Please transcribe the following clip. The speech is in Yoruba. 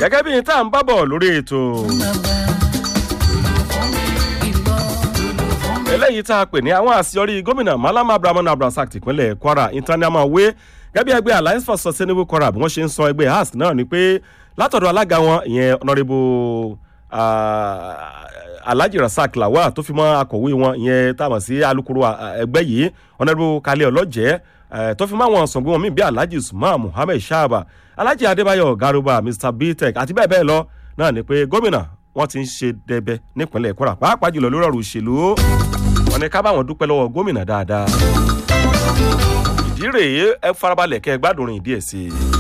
gẹ́gẹ́ bí tá à ń bábọ̀ lórí ètò eléyìí tá a pè ní àwọn àṣeyọrí gómìnà malam abrahamu abdulrasaq tìpínlẹ̀ kwara international way gẹ́gẹ́ bí ẹgbẹ́ alliance for sustainable kwara bí wọ́n ṣe ń sọ ẹgbẹ́ ask náà ni pé látọ̀dọ̀ alága wọn ìyẹn honourable alhaji rasaq lawal tó fi mọ́ akọ̀wé wọn ìyẹn táwọn sí alukoro ẹgbẹ́ yìí honourable kalẹ̀ ọlọ́jẹ́ tó fi mọ́ àwọn sọ̀gbọ́n wọn míì bí alhaji usman muhammed shaba alhaji adébáyọ̀ garuba mr btech àti bẹ́ẹ̀ bẹ́ẹ̀ lọ náà ni pé gómìnà wọn ti ń ṣe dẹbẹ nípínlẹ̀ kwara pàápàá jùlọ lórí ọ̀rọ̀ òṣèlú wọn ni ká bá wọn dúpẹ́ lọ́wọ́ gómìnà dáadáa ìdí rèé ẹ farabalẹ̀ kẹ́ ẹ gbádùn rìn díẹ̀ sí i.